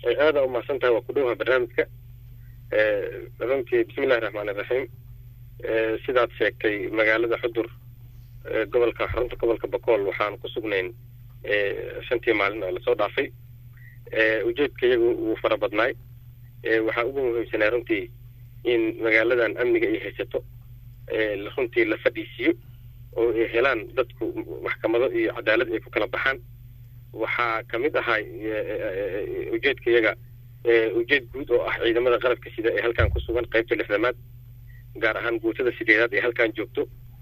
aada umahadsan tahay waa ku dhowaha barnaamijka runtii bismillahi raxmaan iraxiim sidaad sheegtay magaalada xudur gobolka xarunta gobolka bakool waxaan ku sugnayn shantii maalin oo lasoo dhaafay ujeedka iyagu wuu fara badnaay waxaa ugu muhiimsanaa runtii in magaaladan amniga ay haysato runtii la fadhiisiiyo oo ay helaan dadku maxkamado iyo cadaalad ay ku kala baxaan waxaa kamid ahaa ujeedka iyaga ujeed guud oo ah ciidamada qalabka sida ee halkan ku sugan qaybta lixdamaad gaar ahaan guutada sideedaad ee halkan joogto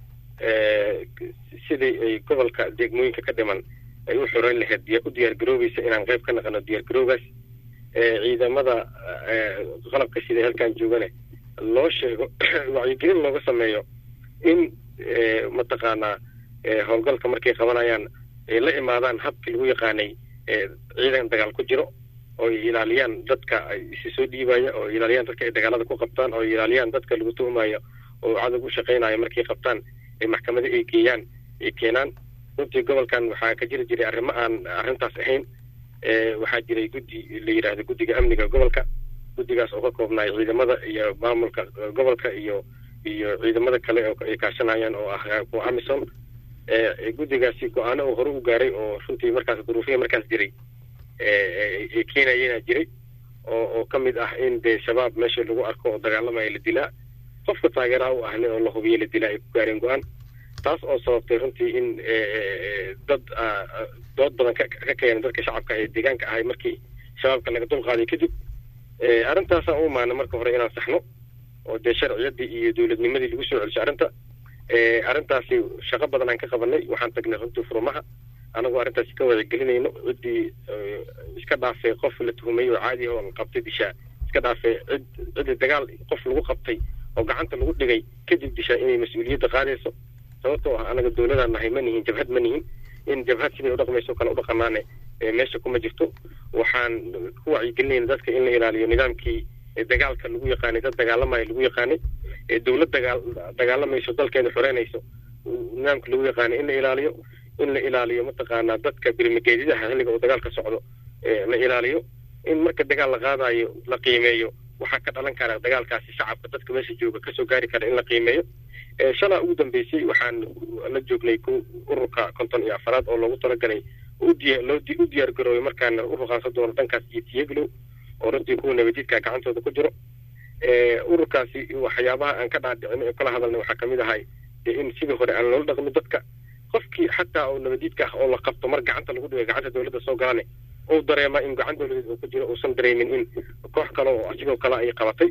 sidii ay gobolka degmooyinka ka dhiman ay u xoreyn lahayd u diyaar garoobaysa inaan qayb ka naqano diyaar garoogaas ciidamada qalabka sida ee halkan joogane loo sheego wacyigelin looga sameeyo in mataqaanaa howlgalka markay qabanayaan ay la imaadaan habkii lagu yaqaanay ciidan dagaal ku jiro oo ay ilaaliyaan dadka isi soo dhiibaya oo ilaaliyaan dadka ay dagaalada ku qabtaan oo ilaaliyaan dadka lagu tuhmayo oo cadow u shaqaynaya markay qabtaan ay maxkamada ay geeyaan ay keenaan runtii gobolkan waxaa ka jiri jiray arrimo aan arrintaas ahayn waxaa jiray guddi la yidhaahdo guddiga amniga gobolka guddigaas oo ka koobnaay ciidamada iyo maamulka gobolka iyo iyo ciidamada kale oo ay kaashanayaan oo ah kuwa amison guddigaasi go-aano oo hore u gaaray oo runtii markaas duruufiya markaas jiray ay keenayena jiray oo oo ka mid ah in dee shabaab meesha lagu arko oo dagaalamaya la dilaa qofka taageeraha u ahne oo la hubiyo la dilaa ay ku gaareen go-aan taas oo sababtay runtii in dad dood badan ka keena dadka shacabka ee deegaanka ahay markii shabaabka laga dulqaaday kadib arrintaasaan u imaana marka hore inaan saxno oo dee sharciyadii iyo dowladnimadii lagu soo celisho arrinta arrintaasi shaqo badan aan ka qabanay waxaan tagnay runtii furmaha anagoo arrintaasi ka wadagelinayno ciddii iska dhaafay qof la tuhumay oo caadi oo la qabtay dishaa iska dhaafay cid ciddii dagaal qof lagu qabtay oo gacanta lagu dhigay kadib dishaa inay mas-uuliyadda qaadayso sababtoo ah anaga dowladaan nahay ma nihin jabhad ma nihin in jabhad siday udhaqmayso kale udhaqanaane meesha kuma jirto waxaan ku wacyigelinayna dadka in la ilaaliyo nidaamkii dagaalka lagu yaqaanay dad dagaalamaya lagu yaqaanay dowlad dagaal dagaalamayso dalkeeda xoreynayso nidaamka lagu yaqaanay in la ilaaliyo in la ilaaliyo mataqaanaa dadka birmigeedyadaha xilliga uu dagaalka socdo la ilaaliyo in marka dagaal la qaadayo la qiimeeyo waxaa ka dhalan kara dagaalkaasi shacabka dadka meesha jooga kasoo gaari kara in la qiimeeyo shalaa ugu dambeysay waxaan la joognay ururka konton iyo afaraad oo loogu talagalay loo u diyaar garoobay markaana u ruqaansan doono dhankaas iyo tiyaglow oo runtii kuwa nabadiidka gacantooda ku jiro ururkaasi waxyaabaha aan ka dhaadhicin ee kala hadalnay waxaa kamid ahay in sidii hore aan loola dhaqmin dadka qofkii xataa oo nabadiidka ah oo la qabto mar gacanta lagu dhigay gacanta dowladda soo galane uu dareema in gacan dowladeed uu ku jiro uusan dareemin in koox kale oo asigoo kale ay qabatay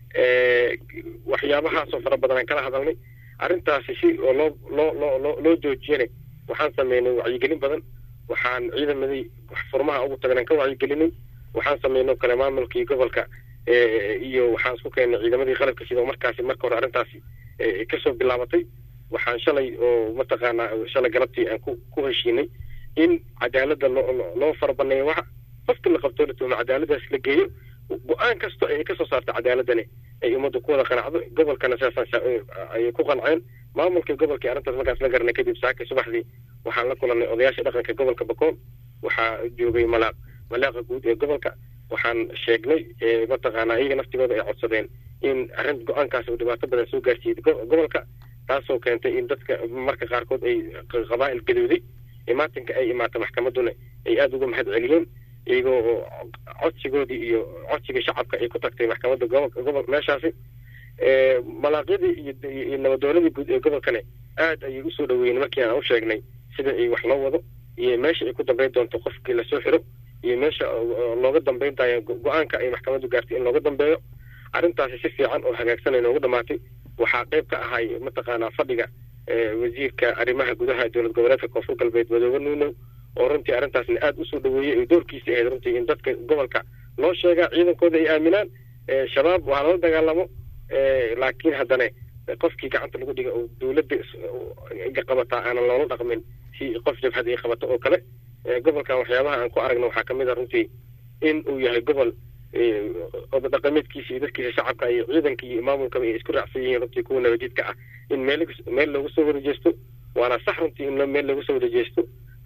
waxyaabahaasoo fara badan aan kala hadalnay arrintaasi si oo loo loo loo loo loo joojiyane waxaan sameynay wacyigelin badan waxaan ciidamadii furmaha ugu tagan aan ka wacyigelinay waxaan sameynay kale maamulkii gobolka iyo waxaan isku keennay ciidamadii qalabka sida markaasi marka hore arrintaasi kasoo bilaabatay waxaan shalay oo mataqaanaa shalay galabtii aan ku ku heshiinay in cadaaladda loo loo farabaneeyo waxa qofka la qabtoo la tuhmo cadaaladaas la geeyo go-aan kasto ay kasoo saarta cadaaladani ay ummadda ku wada qanacdo gobolkana sidaasaan ayay ku qanceen maamulkii gobolkii arrintaas markaas la garanay kadib saaka subaxdii waxaan la kulanay odayaasha dhaqanka gobolka bakool waxaa joogay malaaq malaaqa guud ee gobolka waxaan sheegnay mataqaanaa iyaga naftigooda ay codsadeen in arrin go-aankaas uu dhibaato badan soo gaarsiiyey gobolka taasoo keentay in dadka marka qaarkood ay qabaa'il gadooday imaatinka ay imaata maxkamaduna ay aada uga mahad celiyeen iyagoo oo codsigoodii iyo codsiga shacabka ay ku tagtay maxkamadda gobolka gobolka meeshaasi malaaqyadii iyo nabadooladii guud ee gobolkane aad ayay usoo dhaweeyeen markii aan u sheegnay sida ay wax loo wado iyo meesha ay ku dambeyn doonto qofkii lasoo xiro iyo meesha looga dambeyn tayo go-aanka ay maxkamaddu gaartay in looga dambeeyo arrintaasi si fiican oo hagaagsan ay noogu dhamaatay waxaa qayb ka ahay mataqaanaa fadhiga wasiirka arrimaha gudaha dowlad goboleedka koonfur galbeed madoobe nuunow oo runtii arrintaasna aada usoo dhaweeyey oo doorkiisa ahayd runtii in dadka gobolka loo sheegaa ciidankooda ay aaminaan shabaab waa lala dagaalamo laakiin haddana qofkii gacanta lagu dhiga oo dowladda qabataa aanan loola dhaqmin si qof jabhad ay qabato oo kale gobolkan waxyaabaha aan ku aragna waxaa kamid a runtii in uu yahay gobol oda dhaqameedkiisa iyo dadkiisa shacabka iyo ciidanka iyo maamulkaba ay isku raacsan yihiin runtii kuwa nabadiidka ah in meel meel loogu soo wada jeesto waana sax runtii in meel loogu soo wada jeesto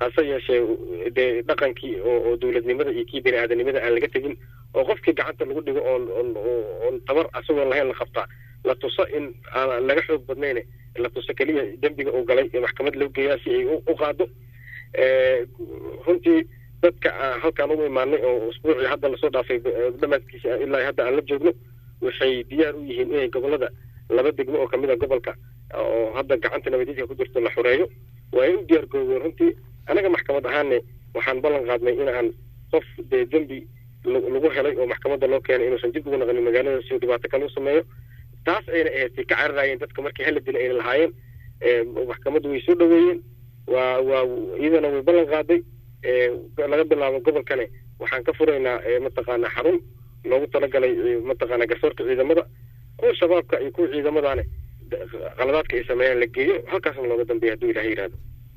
hase yeeshee dee dhaqankii oo oo dowladnimada iyo kii bini aadanimada aan laga tegin oo qofkii gacanta lagu dhigo oon oon oon tabar asagoon lahayn la qabtaa la tuso in aan laga xoog badnayne la tuso keliya dembiga uu galay ee maxkamad loo geeyaa si ay u qaado runtii dadka halkaan ugu imaanay oo usbuucii hadda lasoo dhaafay dhamaadkiisa ilaa hadda aan la joogno waxay diyaar u yihiin inay gobolada laba degmo oo kamid a gobolka oo hadda gacanta nabadiidka ku jirto la xoreeyo waa ay u diyaar garoobeen runtii anaga maxkamad ahaane waxaan ballan qaadnay in aan qof dee dembi lagu helay oo maxkamadda loo keenay inuusan dib ugu naqanin magaalada si dhibaato kale u sameeyo taas ayna ahayd ka cararaayeen dadka markii hala dila ayna lahaayeen maxkamaddu way soo dhaweeyeen waa waa iyadana way ballan qaaday laga bilaabo gobolkane waxaan ka furaynaa mataqaana xarun loogu talagalay mataqaana garsoorka ciidamada kuwa shabaabka iyo kuwa ciidamadaane qaladaadka ay sameeyaan la geeyo halkaasna looga dambeeya hadduu ilaha yidhahdo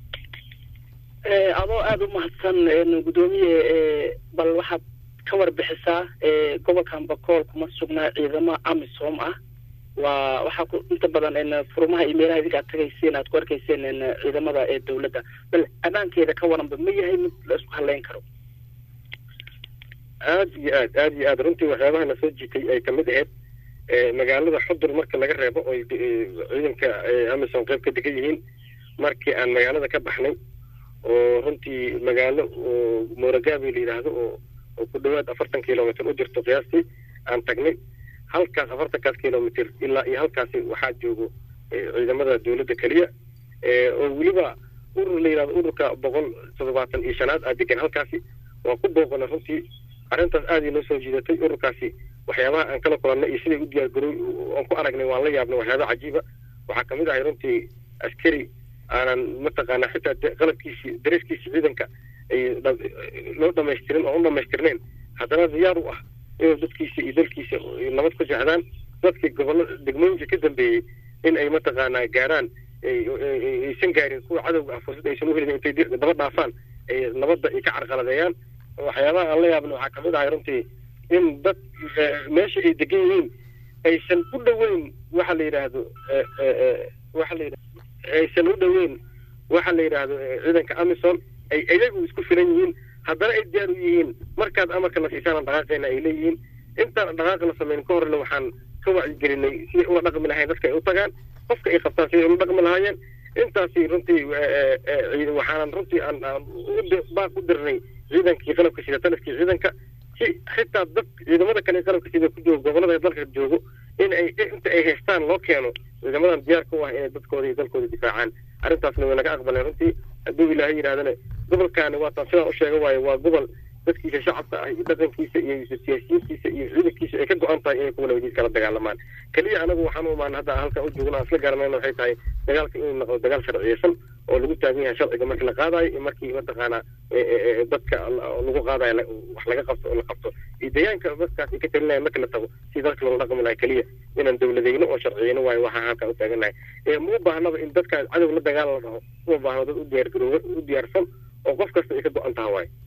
adoo aada u mahadsan guddoomiye bal waxaad ka warbixisaa gobolkan bakool kuma sugnaa ciidamo amisom ah waa waxaa ku inta badan furmaha iyo meelaha idinka ad tagayseen aad ku arkayseen ciidamada ee dawladda bal ammaankeeda ka waranba ma yahay mid la isku haleyn karo aad iyo aad aad iyo aad runtii waxyaabaha na soo jiitay ay kamid ahayd magaalada xudur marka laga reebo oy ciidanka amisom qayb ka degan yihiin markii aan magaalada ka baxnay oo runtii magaalo oo mooragabi la yidhaahdo oo oo ku dhawaad afartan kilomitr u jirto qiyaastii aan tagnay halkaas afartankaas kilomitr ilaa iyo halkaasi waxaa joogo ciidamada dawladda keliya oo weliba urur la yidhahdo ururka boqol toddobaatan iyo shanaad aa degan halkaasi waan ku booqana runtii arrintaas aad inoo soo jiidatay ururkaasi waxyaabaha aan kala kulannay iyo siday u diyaar garoy aan ku aragnay waan la yaabnay waxyaaba cajiiba waxaa kamid ahay runtii askari aanan mataqaana xitaa qalabkiisi dareeskiisi ciidanka ay loo dhamaystirin oo u dhamaystirnayn haddana diyaar u ah inuu dadkiisa iyo dalkiisa nabad ku jecdaan dadkii gobolada degmooyinka ka dambeeyey in ay mataqaanaa gaaraan aysan gaarin kuwa cadowga ah fursad aysan u helin intay daba dhaafaan ay nabadda ay ka carqaladeeyaan waxyaabaha aan la yaabna waxaa kamid ahay runtii in dad meesha ay degan yihiin aysan u dhoweyn waxa la yidhaahdo waxa la yidhahdo aysan u dhoweyn waxa la yidhaahdo ciidanka amison ay iyagu isku filan yihiin haddana ay diyaar u yihiin markaad amarka la siisaan dhaqaaqeena ay leeyihiin intaan dhaqaaqa la samayn ka horle waxaan ka wacyigelinay siday ula dhaqmi lahayn dadka ay u tagaan qofka ay qabtaan siday ula dhaqmi lahaayeen intaasi runtii waxaanan runtii aan baaq u dirnay ciidankii qalabka sida talafkii ciidanka si xitaa dad ciidamada kale qalabka sida ku joogo gobolada dalka joogo in ay inta ay haystaan loo keeno ciidamadan diyaar ku ah inay dadkooda iyo dalkooda difaacaan arrintaasna way naga aqbaleen runtii hadduu ilaahay yidhahdana gobolkaani waataan sidaan u sheega waayo waa gobol dadkiisa shacabka ah iyo dhaqankiisa iyo siyaasiyiintiisa iyo ciidankiisa ay ka go-an tahay inay kuwa nabadiis kala dagaalamaan keliya anagu waxaan u imaan hadda halkan u joogno aan isla garanayna waxay tahay dagaalka inuu noqdo dagaal sharciyeysan oo lagu taagan yahay sharciga markii la qaadayo iyo markii mataqaanaa dadka lagu qaadayo wax laga qabto oo la qabto iyo deegaanka dadkaas ay ka talinaya markii la tago si dalka loola dhaqmi lahay keliya inaan dawladeyno oo sharciyeyno waayo waxaan halkan u taagannahay ma u baahnaba in dadkaas cadow la dagaal la dhaho uma baahno dad u diyaar garooba u diyaarsan oo qof kasta ay ka go-an taha waayo